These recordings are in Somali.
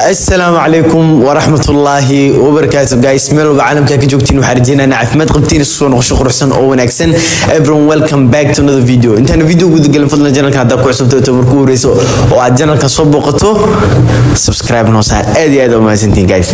asalaamu calaykum waraxmatullaahi wabarakaatu guys meel walba caalamka ka joogtiin waxaan rajeynaynaa caafimaad qabtiin isu soo noqosho quruxsan oo wanaagsan everyone welcome back to another video intaan video gudagelin fadlan janalka haddaa ku cusubto to markuu horeyso oo aad janalka soo booqato subscribe noo saar aad iyo aad u mahadsantiin guys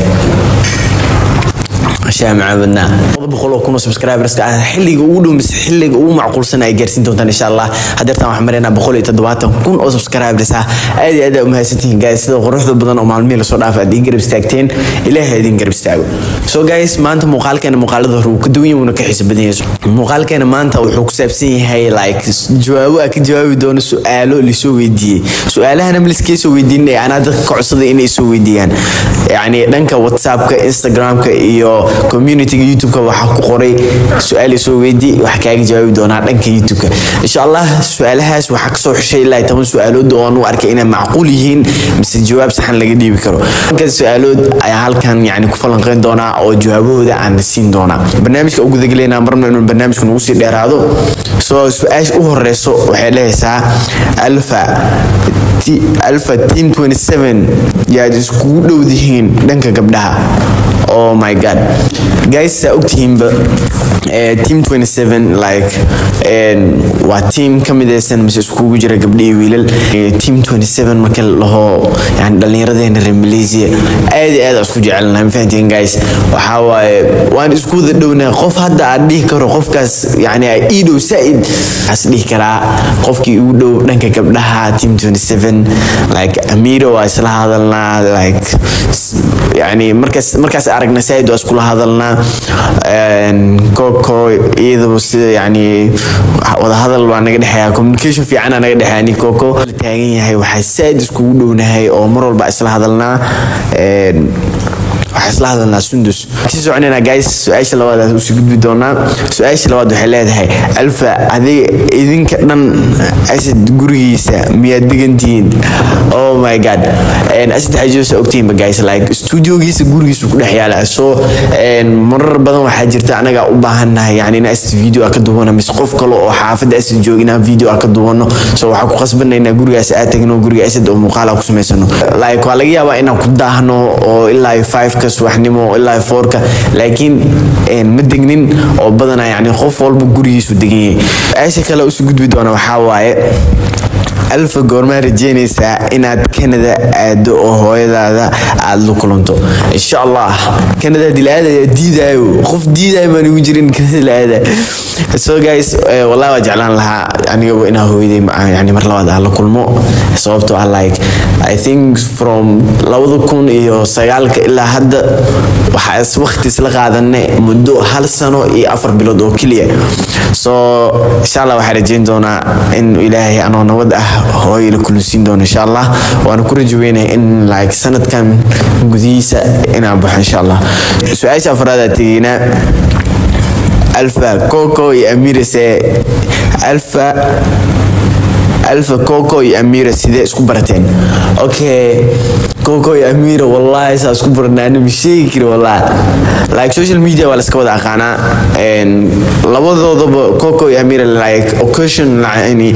shaa macaabadnaa laba boqol oo kun oo subscriberska ah xilliga ugu dhow mise xilliga ugu macquulsan ay gaarsiin doontaan insha allah hadeertaan waxaan maraynaa boqol iyo toddobaatan kun oo subscribers ah aad iyo aad aa umahadsantihiin guys sida quruxda badan oo maalmihii lasoo dhaafa aad ii garab istaagteen ilaahay idin garab istaago so guys maanta muuqaalkeena muuqaalada hore wuu ka duwan yahay wuuna ka xiiso badan yahay muuqaalkeena maanta wuxuu ku saabsan yahay like jawaabo aa ka jawaabi doono su-aalo lisoo weydiiyey su-aalahana ma liskee soo weydiinay anaa dadka ka codsaday inay soo weydiiyaan yacni dhanka whatsappka instagramka iyo communityga youtubeka waxaa ku qoray su-aal soo weydi wax kaaga jawaabi doonaa dhanka youtubeka insha allah su-aalahaas waxaa kasoo xushay ilaa toban su-aalood oo aan u arkay inay macquul yihiin mise jawaab saxan laga dhiibi karo dhankan su-aalood ayaa halkan yani ku falanqeyn doonaa oo jawaabahooda aan siin doonaa barnaamijka u gudagelaynaa marna inuu barnaamijka nagu sii dheeraado soo su-aasha u horeyso waxay dhehaysaa alfa alfa team 27 yaad iskugu dhowdihiin dhanka gabdhaha oh my god guys saa ogtihiinba team 27 like waa team ka midaysan mise iskugu jira gabdha iyo wiilal team 27 marka laho yani dhallinyaradeena reer malaysia aad iyo aad aan isku jecelnahay ma fahantiin guys waxaa waaye waan isku wada dhownahay qof hadda aad dhihi karo qofkaas yani ii dhow saaid waxaas dhihi karaa qofkii ugu dhow dhanka gabdhaha team 27 like amiro waa isla hadalnaa like yani markaas markaas aragna saaid waa iskula hadalnaa koko iyadaba sida yani wadahadal waa naga dhexeeya communication fiicana naga dhexeeya ni koko la taagan yahay waxaa saaid iskugu dhownahay oo mar walba isla hadalnaa waxaa isla hadalnaa sundus sii soconayna guys su-aasha labaad usii gudbi doonaa su-aasha labaad waxay leedahay alfa adiga idinka dhan asad gurigiisa miyaad degantihiin oh my god asad xajoosa ogtihiinba guys like studiogiisa gurigiisa ku dhex yaala so marar badan waxaa jirta anaga u baahannahay yani in asad video a ka duwano mise qof kale oo xaafadda asad jooga inaan video a ka duwano so waxaa ku qasbanaynaa gurigaas aad tagno guriga asad oo muuqaala ku samaysano like waa laga yaabaa inaan ku daahno oo ilaa five ka subaxnimo ilaa foorka laakiin ma degnin oo badana yani qof walba gurigiisu degan yahay su-aasha kale usii gudbi doona waxaa waaye alfa goormaa rajeynaysaa inaad canada aado oo hooyadaada aada la kulanto insha allah canada hadii la aadaya diidaayo qof diidaayo baan igu jirin canada la aada so guys wallahi waa jeclaan lahaa anigaba inaa hooyaday yani mar labaad aan la kulmo sababtoo ah like i think from labada kun iyo sagaalka ilaa hadda waxaa is waqti isla qaadanay muddo hal sano iyo afar bilood oo keliya so insha allah waxaa rajeyn doonaa in ilaahay anoo nabad ah hooyo la kulansiin doono insha allah waana ku rajaweynaya in like sanadkan gudihiisa inaan baxo insha allah su-aasha afraad aa tegeynaa alfa coco iyo amirase alfa alfa coco iyo amira sidee isku barateen okay coco iyo amira wallahi saa isku baranaa anima sheegi kari wallahi like social media waa laska wada aqaanaa labadoodaba coco iyo amira like occasion yani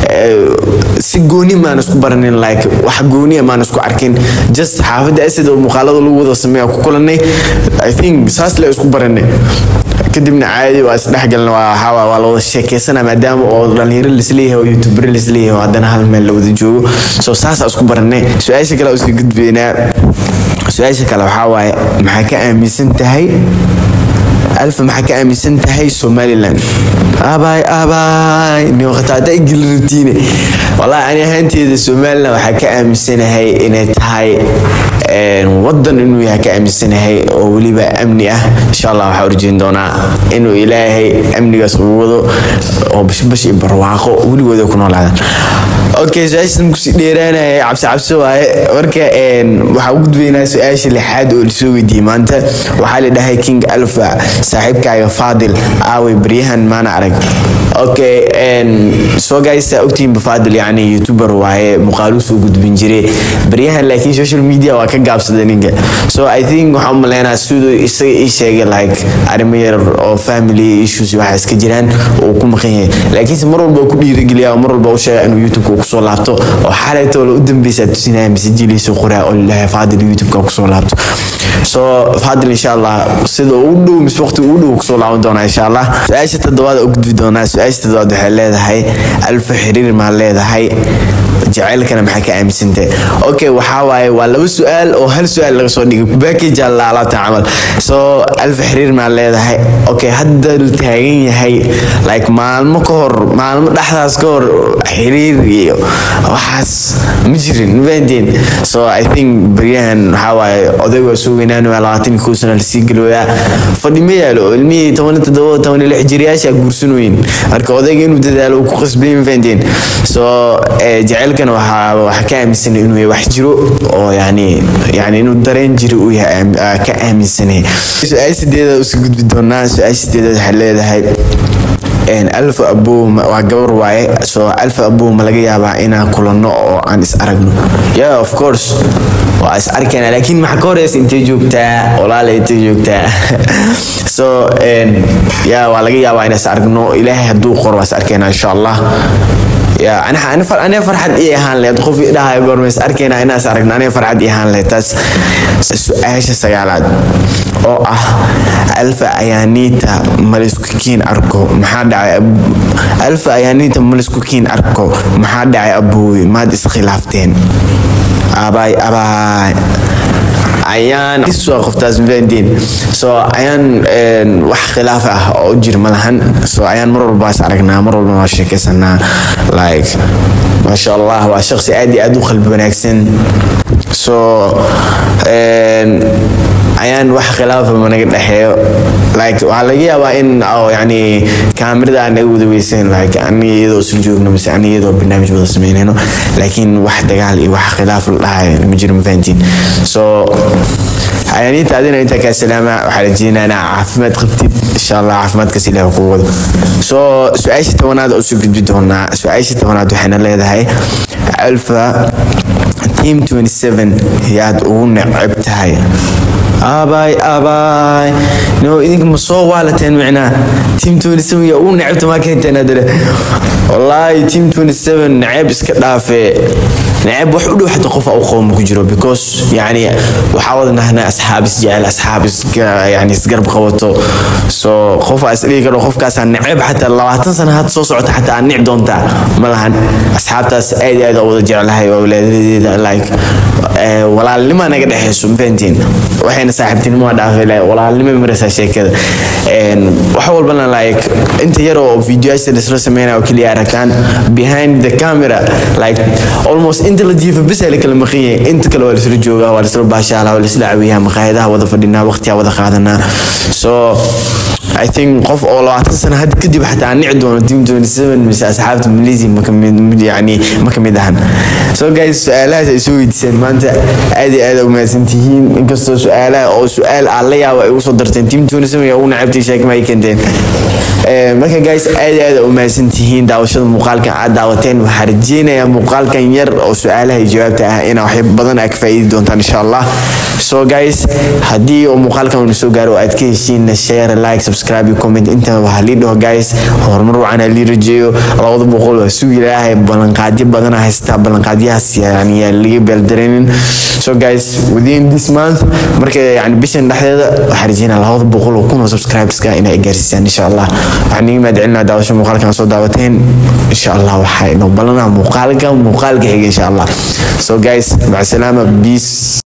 si gooni maan isku baranin like wax gooniya maan isku arkin just xaafadda asad oo muuqaalada lagu wada sameeya ku kulanay i think saas le isku baranay kadibna caadi waa isdhexgalna waa waa la wada sheekeysana maadaama oo dhalinyaro lisleeyahay oo youtuber lisleeyahay oo haddana hal meel la wada joogo so saasaa isku baranay su-aasha kale usii gudbaynaa su-aasha kale waxaa waaye maxaa ka aaminsan tahay alfa maxaa ka aaminsan tahay somaliland abaay abaay niwaqataada igilrutiine wallahi ani ahaanteeda somaliland waxaa ka aaminsanahay inay tahay wadan inuu yahay ka aaminsanahay oo weliba amni ah insha allah waxaa urjeyn doonaa inuu ilaahay amnigaas ugu wado oo bashbash iyo barwaaqo weligooda ku noolaadaan okay su-aashan kusii dheeraanaya cabsi cabsi waaye marka waxaa u gudbaynaa su-aasha lixaad oo lasoo weydiiyey maanta waxaa la dhahay king alfa saaxiibkaaga faadil aaway baryahan maana arag okay soo gaysa ogtihiinba faadil yani youtuber waaye muuqaaluu soo gudbin jiray baryahan laakiin social media waa ka gaabsaday ninka so i think waxaan umaleynaa siduu isaga ii sheegay like arrimo yar oo family issues waxa iska jiraan oo ku maqan yahay laakiinse mar walba ku dhiirigeliya mar walba u sheega inuu youtube ku kusoo laabto oo xalaytoo la u dambeysa tusinaya masajiliisa qoraa oo lalahay faadil youtube-ka kusoo laabto so faadil insha allah sida ugu dhow mise waqti ugu dhow kusoo laaban doonaa insha allah su-aasha toddobaad u gudbi doonaa su-aasha toddobaad waxay leedahay alfa xiriir maa leedahay jaceylkana maxaa ka aaminsantay okay waxaa waaye waa laba su-aal oo hal su-aal laga soo dhigay package aa la alaabta camal so alfa xiriir maa leedahay okay hadda la taagan yahay like maalmo ka hor maalmo dhexdaas ka hor xiriir iyo waxaas ma jirin mafahanteen so i think baryahan waxaa waaye odayg waa soo weynaan waa labaatan iyo kow sana lasii galooyaa fadhi ma yaalo ilmihii toban iyo toddoba toban iyo lix jiryaasha guursanooyin marka odayga inuu dadaalo uu ku qasbay mafahanteen so jaceylkana waxaa waxaa ka aaminsanay inuu yahay wax jiro oo yani yani inuu dareen jiro uu yahay ka aaminsanay su-aal sideeda usii gudbi doonaa su-aal sideedaad waxay leedahay alfa abow waa gabar waaye so alfa abow ma laga yaabaa inaan kulanno oo aan is aragno yeah of course waa is arkayna laakiin maxaa ka horeysa intee joogtaa walaala intee joogtaa so ya waa laga yaabaa inaan is aragno ilaahay hadduu qoro waa is arkayna insha allah ya aniga farxad ii ahaan lahayd qof idhahayo goormays arkayna inaas aragno aniga farxad ii ahaan lahayd taas su-aasha sagaalaad oo ah alfa ayaaniita malisku kiin arko maxaa dhacay alfa ayaaniita malisku kiin arko maxaa dhacay aboowe maad iskhilaafteen abaay abaay ayaan waa qoftaas mafahantien so ayaan wax khilaaf ah oo u jir malahan so ayaan mar walba is aragnaa mar walba waa sheekaysanaa like maasha allah waa shaqsi aad iyo aad u qalbi wanaagsan so ayaan wax khilaafa managa dhexeeyo like waxaa laga yaabaa in yani kaamirada aan naga wada weysan like aniga iyadoo isla joogno mise aniga iyadoo barnaamij wada sameynayno laakiin wax dagaal iyo wax khilaaf la dhahayo ma jiro mafahantiin so ayaaniinta adina intaa kaa salaama waxaa rajeynayaa inaa caafimaad qabtid insha allah caafimaadkaas ilaah kuu wado so su-aasha tobanaad oo soo gudbi doonaa su-aasha tobanaad waxayna leedahay alfa team 27 yaad ugu neceb tahay abaay abaay no idinka ma soo waalateen micnaa team 27 yaa ugu necebta maa keenteen adale wallaahi team 27 neceb iska dhaafee neceb wax u dhow xataa qof u qowma ku jiro because yani waxaa wada nahnaa asxaab isjecel asxaab yani isgarab qabato so qof aa isdhigi karo qofkaasaa neceb xataa labaatan sana had soo socota xataa aan nic doontaa ma lahan asxaabtaas aad iyo aad oo wada jeclahay waa walaadadeeda like walaalnima naga dhexeyso mafahantiin waxayna saaxiibtinimo dhaafay walaalnimo maraysaa sheekada wax walbana like inta yar oo videoyaasha laisla sameynaya oo keliya aragtaan behind the camera like almost inta la jiifa bes la kala maqan yahay inta kale waa laisla joogaa waa laisla baashaalaa waa laisla cawiyaa maqaayadaha wada fadhinaa waqtiyaa wada qaadanaa so I think qof oo labaatan sano had kadib xataa aan nici doono team 27 mise asxaabta Malaysia ma kamid yani ma kamid ahan so guys su-aalahaas ay soo weydiiseen maanta aad iyo aad u mahadsan tihiin inkastoo su-aalaha oo su-aal aan la yaabo ay ugu soo darteen team 27 yaa ugu nacabtay sheekma ay keenteen marka guys aad iyo aad u mahadsan tihiin daawashada muuqaalkan aad daawateen waxaa rajeynayaa muuqaalkan yar oo su-aalaha iyo jawaabta ah inaa wax badan aa ka faa'iidi doontaan insha allah so guys haddii oo muuqaalkan uu soo gaaro aad ka heshiin share like subscribe iyo comment inta waxaa lii dhaho guys horumar wacan aa lii rajeeyo labada boqol waa sugi ilaahay ballanqaadyo badan haystaa ballanqaadyahaas yani yaa laga beeldareenin so guys within this month marka yani bishan dhexdeeda waxaa rajeynaa labada boqol oo kun oo subscribeska inay gaarsiisaan insha allah waxaan niga mahad celinaa daawasho muuqaalkan soo daawateen insha allah waxaa inoo ballanaa muuqaalka muuqaalka xiga insha allah so guys maca salaama peace